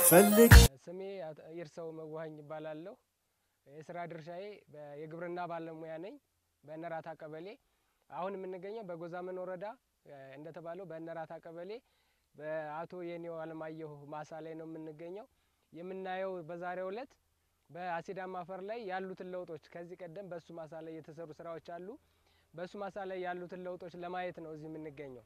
ፈልግ ስሜ አቶ ይርሰው መዋኝ ይባላለሁ። የስራ ድርሻዬ በ- የግብርና ባለሙያ ነኝ በእነራታ ቀበሌ። አሁን የምንገኘው በጎዛመን ወረዳ እ፣ እንደተባለው በእነራታ ቀበሌ በአቶ የኔው አለማየሁ ማሳ ላይ ነው የምንገኘው። የምናየው በዛሬው ዕለት በአሲዳማ አፈር ላይ ያሉትን ለውጦች ከዚህ ቀደም በእሱ ማሳ ላይ የተሰሩ ስራዎች አሉ። በእሱ ማሳ ላይ ያሉትን ለውጦች ለማየት ነው እዚህ የምንገኘው።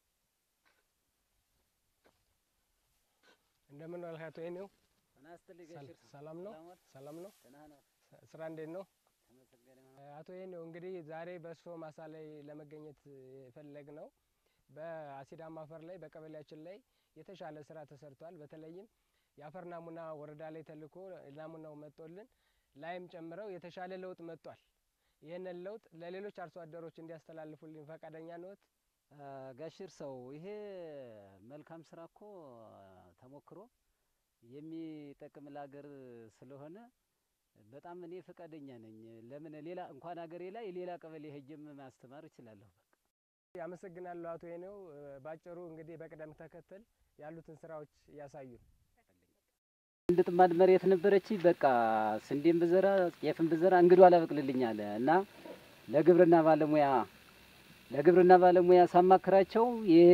እንደምን ዋልክ አቶ የኔው? ሰል- ሰላም ነው? ሰላም ነው? ስራ እንዴት ነው? አቶ ይህኔው እንግዲህ ዛሬ በእርስዎ ማሳ ላይ ለመገኘት የፈለግ ነው በአሲዳማ አፈር ላይ በቀበሌያችን ላይ የተሻለ ስራ ተሰርቷል። በተለይም የአፈር ናሙና ወረዳ ላይ ተልኮ ናሙናው መጥቶልን ላይም ጨምረው የተሻለ ለውጥ መጥቷል። ይህንን ለውጥ ለሌሎች አርሶ አደሮች እንዲያስተላልፉልኝ ፈቃደኛ ነዎት? ጋሽር ሰው ይሄ መልካም ስራ እኮ ተሞክሮ የሚጠቅም ለሀገር ስለሆነ በጣም እኔ ፈቃደኛ ነኝ። ለምን ሌላ እንኳን ሀገሬ ላይ ሌላ ቀበሌ ሄጄም ማስተማር እችላለሁ። በቃ አመሰግናለሁ አቶ ይህኔው። ባጭሩ እንግዲህ በቅደም ተከተል ያሉትን ስራዎች ያሳዩን። አንድ ጥማድ መሬት ነበረች። በቃ ስንዴም ብዘራ ጤፍም ብዘራ እንግዱ አላበቅልልኛል እና ለግብርና ባለሙያ ለግብርና ባለሙያ ሳማክራቸው ይሄ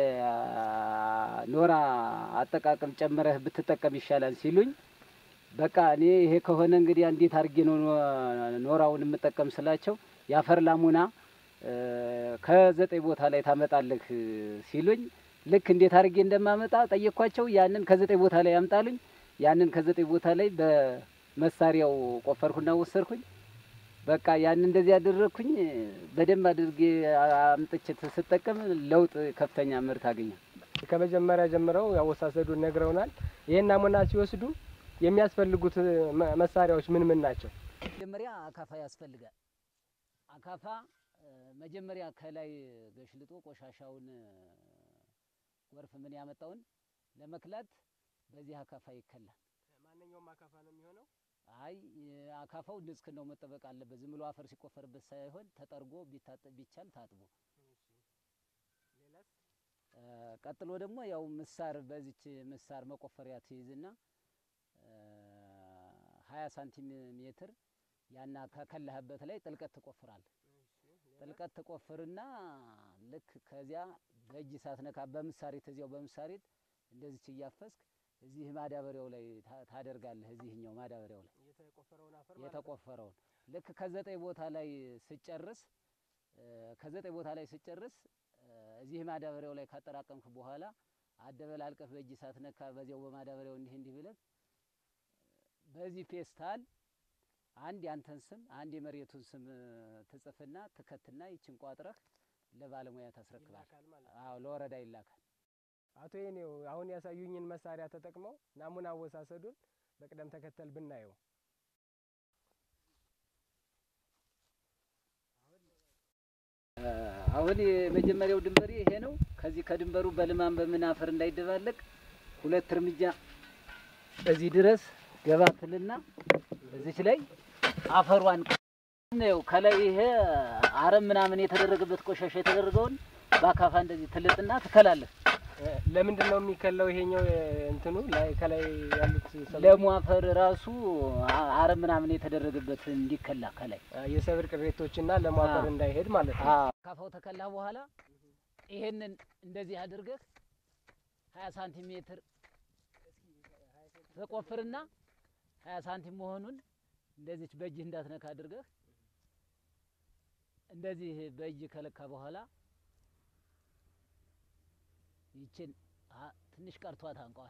ኖራ አጠቃቀም ጨምረህ ብትጠቀም ይሻላል ሲሉኝ በቃ እኔ ይሄ ከሆነ እንግዲህ እንዴት አድርጌ ነው ኖራውን የምጠቀም ስላቸው የአፈር ላሙና እ፣ ከዘጠኝ ቦታ ላይ ታመጣለህ ሲሉኝ ልክ እንዴት አድርጌ እንደማመጣ ጠየኳቸው። ያንን ከዘጠኝ ቦታ ላይ ያምጣሉኝ። ያንን ከዘጠኝ ቦታ ላይ በመሳሪያው ቆፈርኩና ወሰድኩኝ። በቃ ያን እንደዚህ ያደረግኩኝ በደንብ አድርጌ አምጥቼ ስጠቀም ለውጥ ከፍተኛ ምርት አገኛል። ከመጀመሪያ ጀምረው ያወሳሰዱን ነግረውናል። ይህን ናሙና ሲወስዱ የሚያስፈልጉት መ- መሳሪያዎች ምን ምን ናቸው? መጀመሪያ አካፋ ያስፈልጋል። አካፋ እ፣ መጀመሪያ ከላይ ገሽልጦ ቆሻሻውን እ፣ ጎርፍ ምን ያመጣውን ለመክላት በዚህ አካፋ ይከላል። ማንኛውም አካፋ ነው የሚሆነው። አይ እ፣ አካፋው ንጽህናው መጠበቅ አለበት። ዝም ብሎ አፈር ሲቆፈርበት ሳይሆን ተጠርጎ ቢታጠብ ቢቻል ታጥቦ እ፣ ቀጥሎ ደግሞ ያው ምሳር በዚች ምሳር መቆፈሪያ ትይዝና ሀያ ሳንቲሜትር ያና ከከላህበት ላይ ጥልቀት ትቆፍራል። ጥልቀት ትቆፍርና ልክ ከዚያ በእጅ ሳትነካ በምሳሪት እዚያው በምሳሪት እንደዚች እያፈስክ እዚህ ማዳበሪያው ላይ ታ- ታደርጋለህ። እዚህኛው ማዳበሪያው ላይ የተቆፈረውን አፈር ማለት ነው። የተቆፈረውን ልክ ከዘጠኝ ቦታ ላይ ስጨርስ እ፣ ከዘጠኝ ቦታ ላይ ስጨርስ እ፣ እዚህ ማዳበሪያው ላይ ካጠራቀምክ በኋላ አደበላልቀህ በእጅ ሳትነካ በዚያው በማዳበሪያው እንዲህ እንዲህ ብለህ በዚህ ፌስታል አንድ ያንተን ስም አንድ የመሬቱን ስም እ፣ ትጽፍና ትከትና ይችን ቋጥረህ ለባለሙያ ታስረክባል። ይላካል ማለት ነው። አዎ ለወረዳ ይላካል። አቶ የኔው አሁን ያሳዩኝን መሳሪያ ተጠቅመው ናሙና አወሳሰዱን በቅደም ተከተል ብናየው እ፣ አሁን የመጀመሪያው ድንበሬ ይሄ ነው። ከዚህ ከድንበሩ በልማን በምን አፈር እንዳይደባለቅ ሁለት እርምጃ እዚህ ድረስ ገባ ትልና እዚች ላይ አፈሯን ነው ከላይ ይሄ አረም ምናምን የተደረገበት ቆሻሻ የተደረገውን በአካፋ እንደዚህ ትልጥና ትከላለህ። እ፣ ለምንድን ነው የሚከለው? ይሄኛው እ፣ እንትኑ ላይ ከላይ ያሉት ሰብል- ለሙ አፈር ራሱ አ- አረም ምናምን የተደረገበት እንዲከላ ከላይ እ፣ የሰብል ቅሬቶችና ለማፈር አዎ። እንዳይሄድ ማለት ነው። አካፋው ተከላ በኋላ ይሄንን እንደዚህ አድርገህ ሀያ ሳንቲሜትር ተቆፍርና ሀያ ሳንቲም መሆኑን እንደዚች በእጅህ እንዳትነካ አድርገህ እንደዚህ በእጅ ከለካ በኋላ ይችን አ- ትንሽ ቀርቷት አንቀዋል።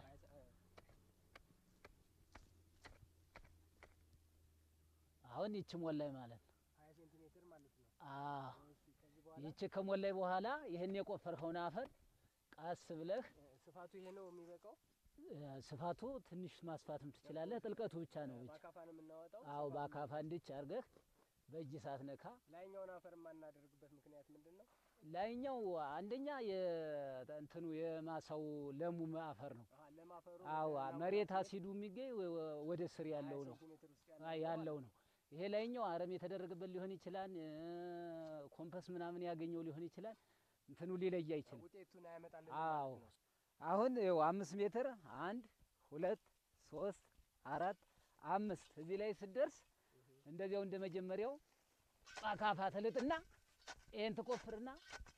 አሁን ይች ሞላይ ማለት ነው። ሀያ ሴንቲሜትር ማለት ነው። አዎ ይቺ ከሞላይ በኋላ ይህን የቆፈርከውን አፈር ቀስ ብለህ እ፣ ስፋቱ ይሄ ነው የሚበቃው። እ፣ ስፋቱ ትንሽ ማስፋትም ትችላለህ። ጥልቀቱ ብቻ ነው ብቻ። በአካፋ ነው የምናወጣው። አዎ በአካፋ እንድች አድርገህ በእጅ ሳትነካ ላይኛውን አፈር የማናደርግበት ምክንያት ምንድን ነው? ላይኛው አንደኛ የእንትኑ የማሳው ለሙ አፈር ነው። አሃ፣ ለማፈሩ አዎ ናሙና መሬት ወስደን አሲዱ የሚገኝ ወ- ወ- ወደ ስር ያለው ነው ሴንቲሜትር ውስጥ አ- ያለው ያለው ነው። ይሄ ላይኛው አረም የተደረገበት ሊሆን ይችላል። እ፣ ኮምፐስ ምናምን ያገኘው ሊሆን ይችላል። እንትኑ ሊለይ አይችልም። ውጤቱን አያመጣልን አዎ ማለት ነው። አሁን ይኸው አምስት ሜትር አንድ ሁለት ሶስት አራት አምስት እዚህ ላይ ስደርስ እንደዚያው እንደ መጀመሪያው አካፋ ትልጥና ይሄን ትቆፍርና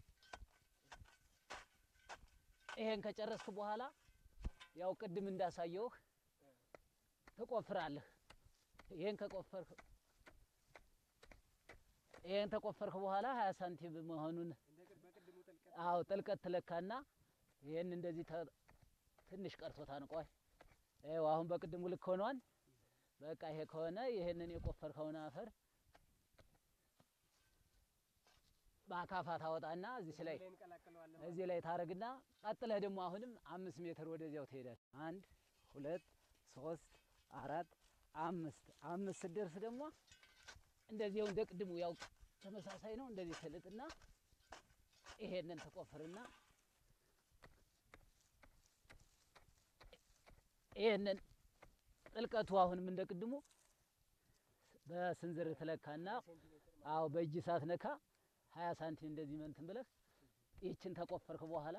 ይሄን ከጨረስክ በኋላ ያው ቅድም እንዳሳየውህ ትቆፍራለህ። ይሄን ከቆፈርክ ይሄን ተቆፈርክ በኋላ ሀያ ሳንቲም መሆኑን አዎ ጥልቀት ትለካና ይሄን እንደዚህ ተ- ትንሽ ቀርቶታን ቆይ ይኸው አሁን በቅድሙ ልክ ሆኗል። በቃ ይሄ ከሆነ ይሄንን የቆፈርከውን አፈር በአካፋ ታወጣና እዚህ ላይ እዚህ ላይ ታረግና ቀጥለህ ደግሞ አሁንም አምስት ሜትር ወደዚያው ትሄዳለህ። አንድ ሁለት ሶስት አራት አምስት አምስት ስትደርስ ደግሞ እንደዚያው እንደ ቅድሙ ያው ተመሳሳይ ነው። እንደዚህ ትልጥና ይሄንን ትቆፍርና ይሄንን ጥልቀቱ አሁንም እንደ ቅድሙ በስንዝር ትለካና አዎ በእጅ ሳትነካ ሀያ ሳንቲም እንደዚህ መንትን ብለህ ይችን ተቆፈርክ በኋላ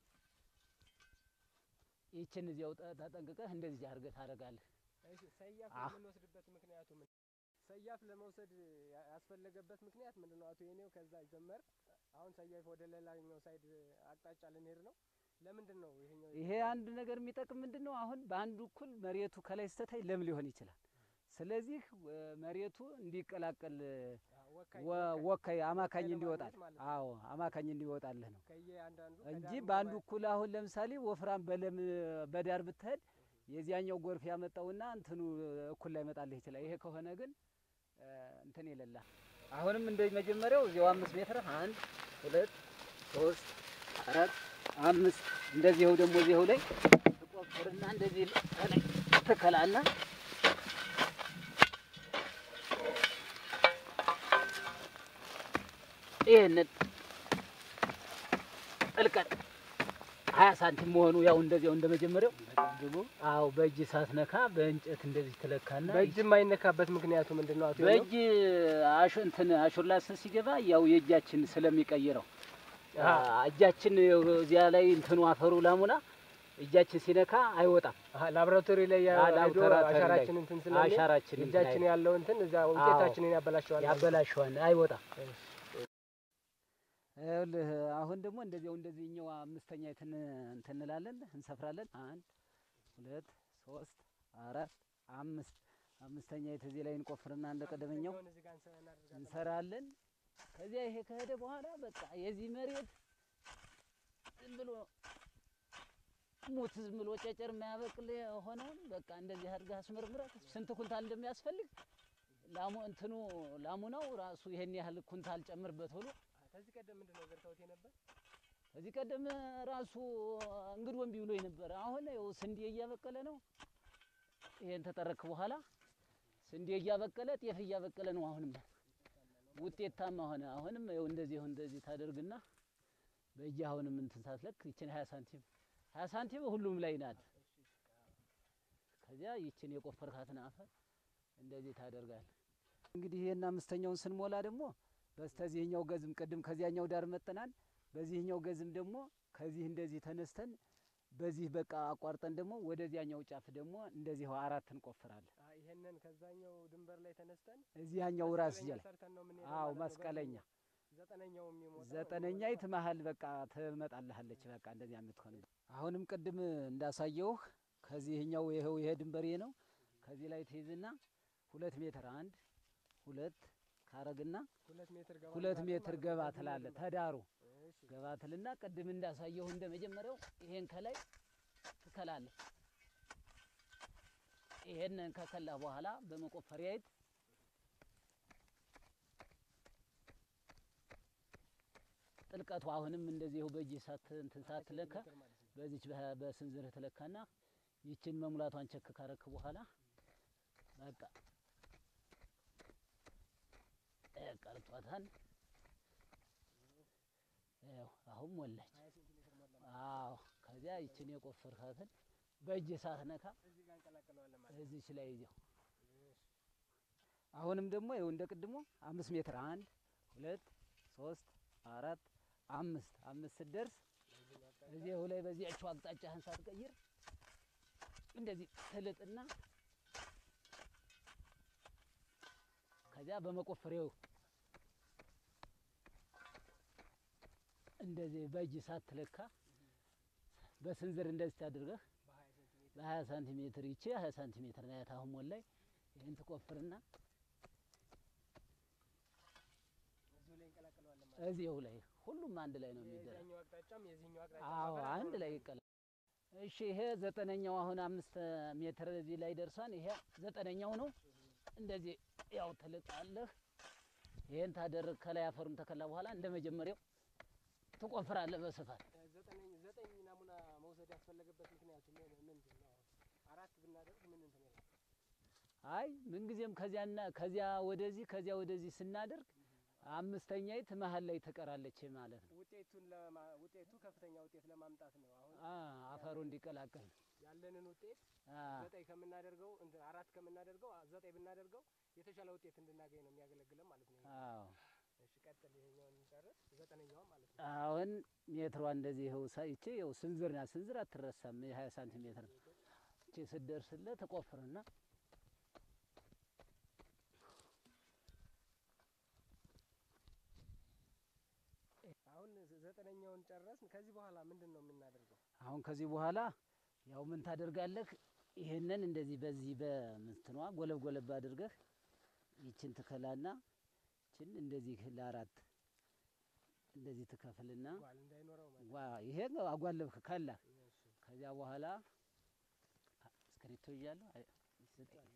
ይችን እዚያው ጠ- ተጠንቅቀህ እንደዚህ አድርገህ ታደርጋለህ። ሰያፍ አህ። የምንወስድበት ምክንያቱ ምን? ሰያፍ ለመውሰድ ያ- ያስፈለገበት ምክንያት ምንድን ነው? አቶ የኔው ከዛ ጀመር። አሁን ሰያፍ ወደ ሌላኛው ሳይድ አቅጣጫ ልንሄድ ነው። ለምንድን ነው ይሄኛው? ይሄ አንድ ነገር የሚጠቅም ምንድን ነው? አሁን በአንዱ እኩል መሬቱ ከላይ ስተታይ ለም ሊሆን ይችላል። ስለዚህ ወ- መሬቱ እንዲቀላቀል ወካይ ወ- ወካይ አማካኝ ወካይ እንዲወጣል። ለማግኘት ማለት ነው። አዎ አማካኝ እንዲወጣልህ ነው ከየአንዳንዱ እንጂ ከዳሩ በአንዱ በላይ- እኩል አሁን ለምሳሌ ወፍራም በለም በዳር ብትሄድ የዚያኛው ጎርፍ ያመጣውና እንትኑ እኩል ላይ መጣልህ ይችላል። ይሄ ከሆነ ግን እ፣ እንትን የሌላ አሁንም እንደ መጀመሪያው እዚያው አምስት ሜትር አንድ ሁለት ሶስት አራት አምስት እንደዚህው ደግሞ እዚሁ ላይ ትቆፍርና እንደዚህ ከላይ ትከላና ይህንን ጥልቀት ሀያ ሳንቲም መሆኑ ያው እንደዚያው እንደ መጀመሪያው አዎ በእጅ ሳትነካ በእንጨት እንደዚህ ትለካና በእጅ የማይነካበት ምክንያቱ ምንድን ነው? አቶ የኔው? በእጅ አሾ እንትን አሾላስ ሲገባ ያው የእጃችን ስለሚቀይረው አ። እጃችን እዚያ ላይ እንትኑ አፈሩ ላሙና እጃችን ሲነካ አይወጣም። አሀ፣ ላቦራቶሪ ላይ ያ- አ፣ ሄዶ ላቦራቶሪ ላይ አሻራችን እንትን ስለሚል አሻራችን እንትን እጃችን አይልም። ያለው እንትን እዛ ውጤታችንን ያበላሸዋል። ማለት ነው። ያበላሸዋል፣ አይወጣም። እሺ። ይኸውልህ አሁን ደግሞ እንደዚያው እንደዚህኛው አምስተኛ እንትን እንትን እንላለን እንሰፍራለን። አንድ ሁለት ሶስት አራት አምስት አምስተኛ እዚህ ላይ እንቆፍርና እንደ ቀደመኛው አምስተኛውን እዚህ ጋር እንሰ- እናደርጋለን። እንሰራለን። ከዚያ ይሄ ከሄደ በኋላ በቃ የዚህ መሬት ዝም ብሎ ሙት ዝም ብሎ ጨጨር የማያበቅል የሆነውን በቃ እንደዚህ አድርገህ አስመርምረህ ስንት ኩንታል እንደሚያስፈልግ ላሙ እንትኑ ላሙናው ራሱ ይሄን ያህል ኩንታል ጨምርበት ብሎ ከዚህ ቀደም ምንድን ነው ዘርተውት የነበር? ከዚህ ቀደም ራሱ እንግድ ወንቢ ብሎ ነበር። አሁን ይኸው ስንዴ እያበቀለ ነው። ይሄን ተጠረክ በኋላ ስንዴ እያበቀለ ጤፍ እያበቀለ ነው። አሁንም ውጤታማ ሆነ። አሁንም ይኸው እንደዚህ ይሁን እንደዚህ ታደርግና በእጅ አሁንም እንትን ሳትለክ ይችን ሀያ ሳንቲም ሀያ ሳንቲም ሁሉም ላይ ናት። ከዚያ ይችን የቆፈርካትን አፈር እንደዚህ ታደርጋል። እንግዲህ ይሄን አምስተኛውን ስንሞላ ደግሞ በስተዚህኛው ገዝም ቅድም ከዚያኛው ዳር መጠናል። በዚህኛው ገዝም ደግሞ ከዚህ እንደዚህ ተነስተን በዚህ በቃ አቋርጠን ደግሞ ወደዚያኛው ጫፍ ደግሞ እንደዚህ አራት እንቆፍራለን። አ፣ ይሄንን ከዛኛው ድንበር ላይ ተነስተን እዚያኛው ራስ መስቀለኛ እያለ ሰርተን ነው የምንሄደው አዎ ማለት ነው። መስቀለኛ ዘጠነኛው የሚሞላው ዘጠነኛይት መሀል በቃ ትመጣልሃለች። በቃ እንደዚያ የምትሆን አሁንም ቅድም እንዳሳየውህ ከዚህኛው ይኸው ይሄ ድንበሬ ነው። ከዚህ ላይ ትይዝና ሁለት ሜትር አንድ ሁለት ካረግና ሁለት ሜትር ገባ ሁለት እንላለን ሜትር ማለት ነው። ገባ ከዚህ ትላለህ ድንበር። ተዳሩ እሺ። ገባ ትልና ቅድም እንዳሳየሁ እንደ መጀመሪያው ይሄን ከላይ ትከላለህ። ይሄንን ከከላህ በኋላ በመቆፈሪያይት ጥልቀቱ አሁንም እንደዚሁ በእጅ ሳት እንትን ሳትለካ ሜትር ማለት ነው። በዚች በ- በስንዝርህ ትለካና ይችን መሙላቷን ቸክ ካረክ በኋላ በቃ እ ቀርቷታል። ይኸው አሁን ሞላች። ሀያ ሴንቲሜትር ሞላ። አዎ ከዚያ ይችን የቆፈርካትን በእጅ ሳትነካ እዚህ ጋር እንቀላቅለዋለን ማለት ነው። እዚች ላይ ይዘው አሁንም ደግሞ ይኸው እንደ ቅድሞ አምስት ሜትር አንድ ሁለት ሶስት አራት አምስት አምስት ስትደርስ እዚሁ ላይ በዚያችው አቅጣጫህን ሳትቀይር እንደዚህ ትልጥና ከዚያ በመቆፈሪያው እንደዚህ በእጅ ሳትለካ በስንዝር እንደዚህ አድርገህ በሀያ ሳንቲሜትር ይቺ ሀያ ሳንቲሜትር ናት። አሁን ሞላይ ይህን ትቆፍርና እዚያው ላይ ሁሉም አንድ ላይ ነው የሚደረግ። አዎ አንድ ላይ ይቀላል። እሺ ይሄ ዘጠነኛው አሁን አምስት ሜትር እዚህ ላይ ደርሷን። ይሄ ዘጠነኛው ነው። እንደዚህ ያው ትልጣለህ። ይሄን ታደርግ ከላይ አፈሩን ተከላ በኋላ እንደ መጀመሪያው ትቆፍራለህ በስፋት ዘጠኝ ናሙና መውሰድ ያስፈለገበት ምክንያቱ ምንድን ነው? አራት ብናደርግ ምን እንትን ይላል? አይ ምንጊዜም ከዚያና ከዚያ ወደዚህ ከዚያ ወደዚህ ስናደርግ አምስተኛይት መሀል ላይ ትቀራለች ማለት ነው። ውጤቱን ለማ- ውጤቱ ከፍተኛ ውጤት ለማምጣት ነው። አሁን አ አፈሩ እንዲቀላቀል ያለንን ውጤት አ ዘጠኝ ከምናደርገው እንትን አራት ከምናደርገው አ- ዘጠኝ ብናደርገው የተሻለ ውጤት እንድናገኝ ነው የሚያገለግለን ማለት ነው። አዎ እሺ ቀጥል፣ ይሄኛውን እንጨርስ። ዘጠነኛውን ማለት ነው። አሁን ሜትሯ እንደዚህ ይኸው ሳ- ይቺ ይኸው ስንዝር ናት። ስንዝር አትረሳም። የሀያ ሳንቲሜትር ነው። ይቺ ስትደርስለት ትቆፍርና አሁን ዘጠነኛውን ጨረስን። ከዚህ በኋላ ምንድን ነው የምናደርገው? አሁን ከዚህ በኋላ ያው ምን ታደርጋለህ? ይህንን እንደዚህ በዚህ በምትኗ ጎለብ ጎለብ አድርገህ ይችን ትከላና ይችን እንደዚህ ለአራት እንደዚህ ትከፍልና ጓል እንዳይኖረው ማለት ዋ ይሄ አጓለብክ ከላ ነው። እሺ ከዚያ በኋላ እስክሪብቶ እያለሁ አይ፣ ይሰጠኝ።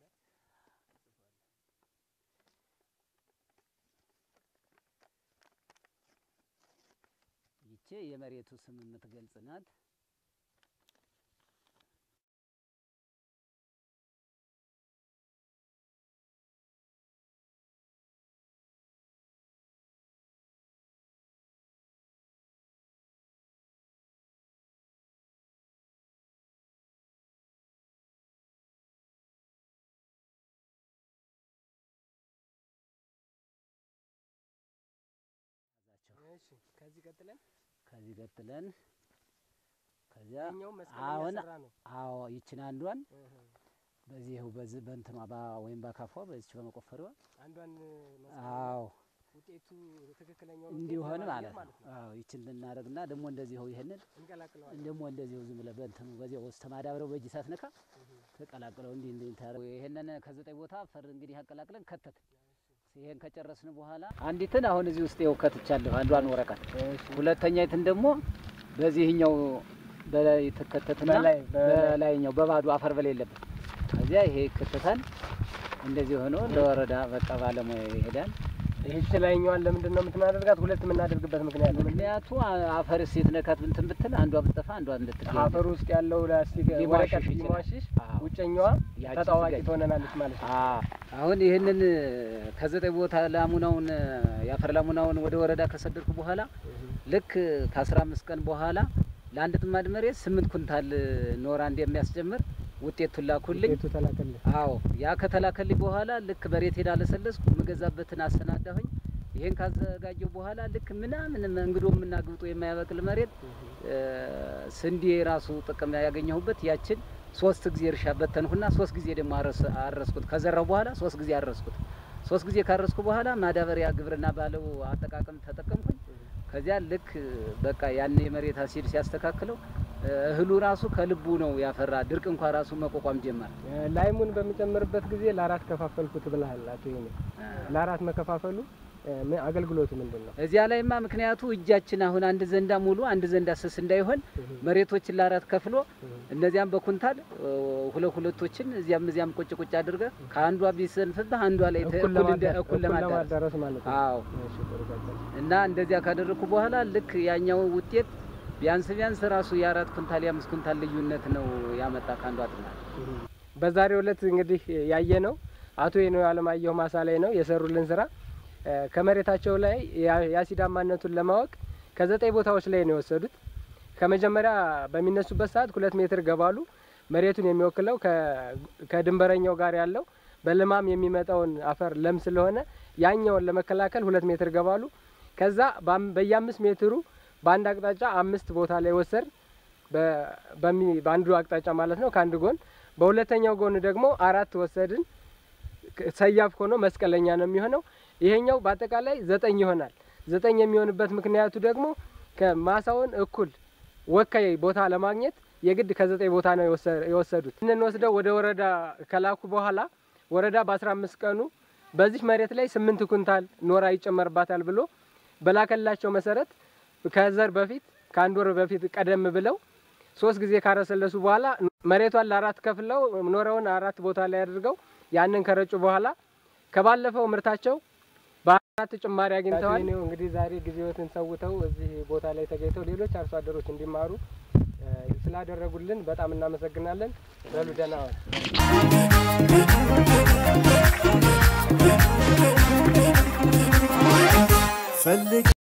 ይቼ የመሬቱ ስም የምትገልጽ ናት። ያዛቸው። እሺ ከዚህ ቀጥለን ከዚህ ቀጥለን ከዚያ እኛው መስቀል አሁን እየሰራ ነው። አዎ ይችን አንዷን እህ በዚሁ በዚህ በእንትኗ በ- ወይም በአካፏ በዚች በመቆፈሪዋ አንዷን መስቀል አዎ ውጤቱ ትክክለኛው እንዲሆን ማለት ነው። አዎ ይችን እናደርግና ደግሞ እንደዚሁ ይሄንን እንቀላቅለዋለን። ደግሞ እንደዚሁ ዝም ብለህ በእንትኑ በዚያው ውስጥ ማዳበሪያው በእጅ ሳትነካ ተቀላቅለው እንዲህ እንዲህ ታደርግ። ይሄንን ከዘጠኝ ቦታ ፈር እንግዲህ አቀላቅለን ከተት ይሄን ከጨረስን በኋላ አንዲትን አሁን እዚህ ውስጥ ይኸው ከትቻለሁ አንዷን ወረቀት፣ ሁለተኛይትን ደግሞ በዚህኛው በላይ ትከተትና በላይ በላይ በላይኛው በባዶ አፈር በሌለበት ከዚያ ይሄ ይከተታል። እንደዚህ ሆኖ ለወረዳ በቃ ባለሙያ ይሄዳል። ይህች ላይኛዋን ለምንድን ነው የምትናደርጋት? ሁለት የምናደርግበት ምክንያት ነው። ምክንያቱ አ- አፈር ሴት ነካት ብንትን ብትል አንዷ ብትጠፋ አንዷ እንድትገኝ አፈር ውስጥ ያለው ላስቲክ ሊሟሽሽ ወረቀት ይችላል። ሊሟሽሽ አዎ። ውጨኛዋ ያቺ ተጣዋቂ ትገኝ። ትሆነናለች ማለት ነው። አ- አሁን ይህንን ከዘጠኝ ቦታ ላሙናውን የአፈር ላሙናውን ወደ ወረዳ ከሰደድኩ በኋላ ልክ ከአስራ አምስት ቀን በኋላ ለአንድ ጥማድ መሬት ስምንት ኩንታል ኖራ እንደሚያስጀምር ውጤቱን ላኩልኝ። ውጤቱ ተላከልህ። አዎ ያ ከተላከልኝ በኋላ ልክ በሬት ሄዳ ለሰለስኩ የምገዛበትን አሰናዳሁኝ። ይሄን ካዘጋጀው በኋላ ልክ ምናምን እንግዶ የምናግብጦ የማያበቅል መሬት እ፣ ስንዴ ራሱ ጥቅም ያገኘሁበት ያችን ሶስት ጊዜ እርሻ በተንሁና ሶስት ጊዜ ደግሞ አረስ- አረስኩት። ከዘራው በኋላ ሶስት ጊዜ አረስኩት። ሶስት ጊዜ ካረስኩ በኋላ ማዳበሪያ ግብርና ባለው አጠቃቀም ተጠቀምኩኝ። ከዚያ ልክ በቃ ያን የመሬት አሲድ ሲያስተካክለው እ፣ እህሉ ራሱ ከልቡ ነው ያፈራ። ድርቅ እንኳ ራሱ መቋቋም ጀመር። እ፣ ላይሙን በሚጨምርበት ጊዜ ለአራት ከፋፈልኩት ብለሃል አቶ ይሄኔ። ለአራት መከፋፈሉ እ፣ ምን አገልግሎቱ ምንድን ነው? እዚያ ላይማ ምክንያቱ እጃችን አሁን አንድ ዘንዳ ሙሉ አንድ ዘንዳ ስስ እንዳይሆን መሬቶችን ለአራት ከፍሎ እነዚያም በኩንታል እ፣ ሁለት ሁለቶችን እዚያም እዚያም ቁጭ ቁጭ አድርገህ ከአንዷ ቢሰንፍብህ አንዷ ላይ ተ- እኩል እኩል እንደ ለማዳ- እኩል ለማዳረስ ለማዳረስ ማለት ነው። አዎ እሺ፣ ጥሩ ቀጥል። እና እንደዚያ ካደረግኩ በኋላ ልክ ያኛው ውጤት ቢያንስ ቢያንስ ራሱ የአራት ኩንታል የአምስት ኩንታል ልዩነት ነው ያመጣ ከአንዷ ጥናት። በዛሬው ዕለት እንግዲህ ያየ ነው አቶ የነው አለማየሁ ማሳ ላይ ነው የሰሩልን ስራ እ፣ ከመሬታቸው ላይ ያ- የአሲዳማነቱን ለማወቅ ከዘጠኝ ቦታዎች ላይ ነው የወሰዱት። ከመጀመሪያ በሚነሱበት ሰዓት ሁለት ሜትር ገባሉ። መሬቱን የሚወክለው ከ- ከድንበረኛው ጋር ያለው በልማም የሚመጣውን አፈር ለም ስለሆነ ያኛውን ለመከላከል ሁለት ሜትር ገባሉ። ከዛ በአም- በየአምስት ሜትሩ በአንድ አቅጣጫ አምስት ቦታ ላይ ወሰድ በ- በሚ- በአንዱ አቅጣጫ ማለት ነው ከአንድ ጎን በሁለተኛው ጎን ደግሞ አራት ወሰድን። ሰያፍ ሆኖ መስቀለኛ ነው የሚሆነው። ይሄኛው በአጠቃላይ ዘጠኝ ይሆናል። ዘጠኝ የሚሆንበት ምክንያቱ ደግሞ ከማሳውን እኩል ወካይ ቦታ ለማግኘት የግድ ከዘጠኝ ቦታ ነው የወሰዱት። ይህንን ወስደው ወደ ወረዳ ከላኩ በኋላ ወረዳ በአስራ አምስት ቀኑ በዚህ መሬት ላይ ስምንት ኩንታል ኖራ ይጨመርባታል ብሎ በላከላቸው መሰረት ከዘር በፊት ከአንድ ወር በፊት ቀደም ብለው ሶስት ጊዜ ካረሰለሱ በኋላ መሬቷን ለአራት ከፍለው ኖረውን አራት ቦታ ላይ አድርገው ያንን ከረጩ በኋላ ከባለፈው ምርታቸው በአራት ጭማሪ አግኝተዋል። እንግዲህ ዛሬ ጊዜዎትን ሰውተው እዚህ ቦታ ላይ ተገኝተው ሌሎች አርሶ አደሮች እንዲማሩ ስላደረጉልን በጣም እናመሰግናለን። በሉ ደህና ዋል።